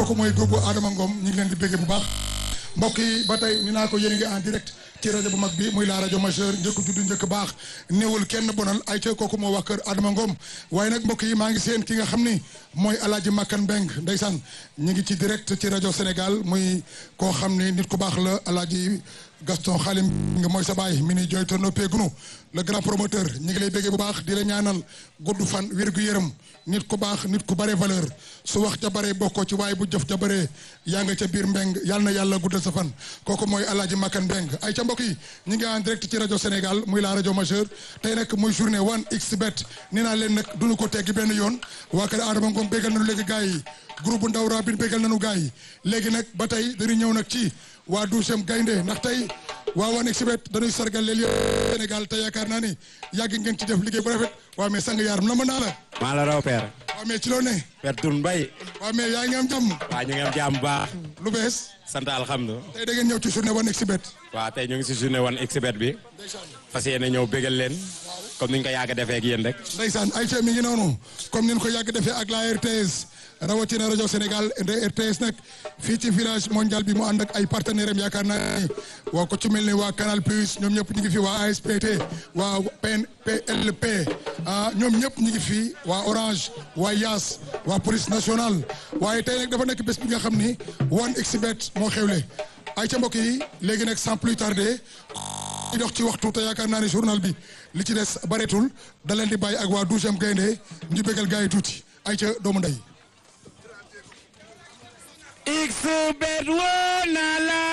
kooku mooy góobu Adama Ngom ñu ngi leen di béggee bu baax mbokk yi ba tey ni naa ko yéen ngi en direct ci rajo bu mag bi muy la rajo majeur njëkk juddu njëkk baax néewul kenn bonal ay ca kooku moo wax kër Adama Ngom waaye nag mbokk yi maa ngi seen ki nga xam ni mooy alaaji Makkan Mbeng ndeysaan ñu ngi ci direct ci rajo Sénégal muy koo xam ni nit ku baax la alaaji Gaston Xaalim nga mooy sa baay mi ni jooyto noppeegunu le grand promoteur ñi ngi lay béggee bu baax di la ñaanal gudd fan wér gu yërëm nit ku baax nit ku bare valeur su wax ja bare bokkoo ci waaye bu jëf ja bare yaa nga ca biir mbeng yàlla na yàlla guddal sa fan kooku mooy alaaji Makkan Mbeng ay ca mbokk yi ñi ngi en direct ci rajo Sénégal muy la rajo majeur tey nag muy journée one xbet ni naa leen nag duñu ko teggi benn yoon waa kër Adama Ngom béggal nañu léegi gars yi groupe bu ndaw rabin béggal nañu gars yi léegi nag ba tey dañuy ñëw nag ci waa douzième gaynde ndax tey waa one xbet dañuy sargal leen yëpp Sénégal te yaakaar naa ni yàgg ngeen ci def liggéey bu rafet waa mais sang yaaram na ma naa la maa la raw père. waa mais ci loo ne père Touré Mbaye. waa mais yaa ngi am jàmm waa ñu ngi am jàmm bu baax. lu bees sant alhamdulilah. tey da ngeen ñëw ci journée one xbet waa tey ñu ngi si journée one xbet bi. fas yéene ñëw bégal leen. comme ni ñu ko yàgg defee ak yéen rek. ndeysaan Aïcha mi ngi noonu comme ni ñu ko yàgg defee ak la RTS rawatina rajo Sénégal RTS nag fii ci village mondial bi mu ànd ak ay partenaires am yaakaar naa ni waa ko ci mel ni waa Canal Plus ñoom ñëpp ñu ngi fi waa ASPT waa PNPLP ah ñoom ñëpp ñu ngi fi waa Orange waa Yaas waa police nationale waaye tey nag dafa nekk bés bi nga xam ni one xbet moo xewle ay ca mbokk yi léegi nag sans plus tarder di dox ci waxtu te yaakaar naa ne journal bi li ci des bareetul da leen di bàyyi ak waa douzième gaynde ñu bégal gars yi tuuti ay ca doomu ndey xbet woo na la